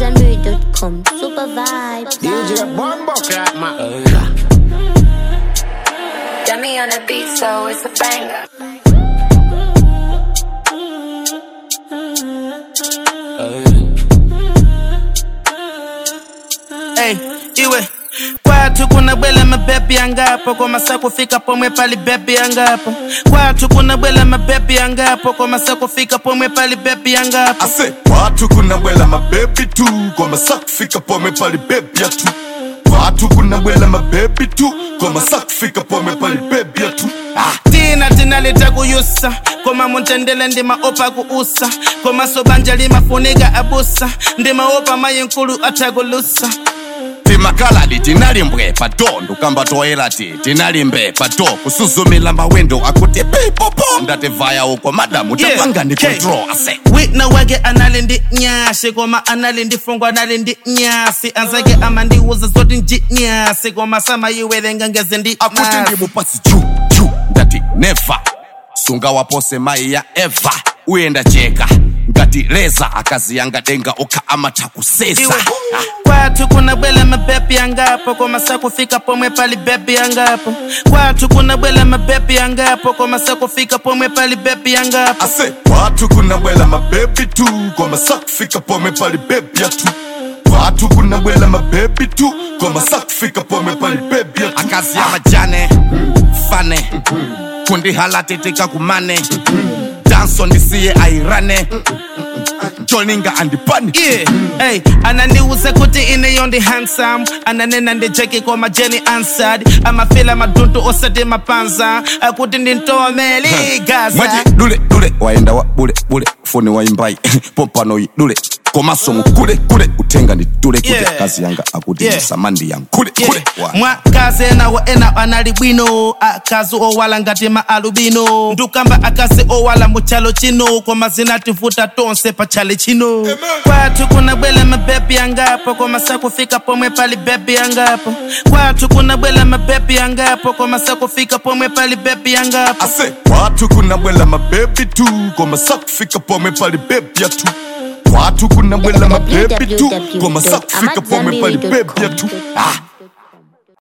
AmadZanbury.com. Super vibes. DJ Bombo Crack my Dummy on the beat, so it's a banger. Hey, iwe kwatu kuna bwela mabebi yangapo kwa masaa kufika pomwe pali bebi yangapo kwatu kuna bwela mabebi yangapo kwa masaa kufika pomwe pali bebi yangapo ase watu kuna bwela mabebi tu kwa masaa kufika pome pali bebi ya tu watu kuna bwela mabebi tu kwa masaa kufika pome pali bebi ya tu ah. tina tinaleta kuyusa koma muntendele ndimaopa kuusa koma sobanja limafunika abusa ndimaopa mayinkulu atakulusa timakaladi tinalimbwe pato ndukamba toera ti tinalimbe pato kusuzumila mawendo akuti pipopo ndativaya uko madamu Yeah, tapanga ndi okay. control ase wina wake anali ndi nyasi koma anali ndi fungo anali ndi nyasi anzake amandiuza zoti nji nyasi koma samayiwerenga ngeze ndi akuti nasi. ndimupasi juu juu ndati neva sunga wapose mai ya eva uyenda cheka ngati leza akazi yanga denga ukha amatha kusesa iwe kwathu kuna bwela mabebi yangapo koma sakufika pomwe pali bebi yangapo kwathu kuna bwela mabebi yangapo koma sakufika pomwe pali bebi yangapo ase watu kuna bwela mabebi tu kwa masaa kufika pome pali bebi ya tu watu kuna bwela mabebi tu kwa masaa kufika pome pali bebi ya tu akazi ya majane fane kundihalatitika kumane danso ndisiye airane jolinga andipani yeah. hey, anandiuze kuti ineyo ndi handsome ananena ndijeki koma jeni answered amafila madundu osati mapanza akuti ndintomeli gaza mwaji dule dule waenda wa bule bule foni waimbai pompano yi dule komasomo kule kule utenga ni dule kule Yeah. kazi yanga akuti Yeah. yeah. samandi yang kule kule Wa- mwakazi enawo ena anali bwino akazi owala ngati ma alubino ndukamba akazi owala muchalo chino koma zinativuta tonse pachale chino kwathu kuna bwela mabebi yangapo koma sakufika pomwe pali bebi yangapo kwathu kuna bwela mabebi yangapo koma sakufika pomwe pali bebi yangapo ase watu kuna bwela mabebi tu kwa masaa kufika pome pali bebi ya tu watu kuna bwela mabebi tu kwa masaa kufika pome pali bebi ya tu ah.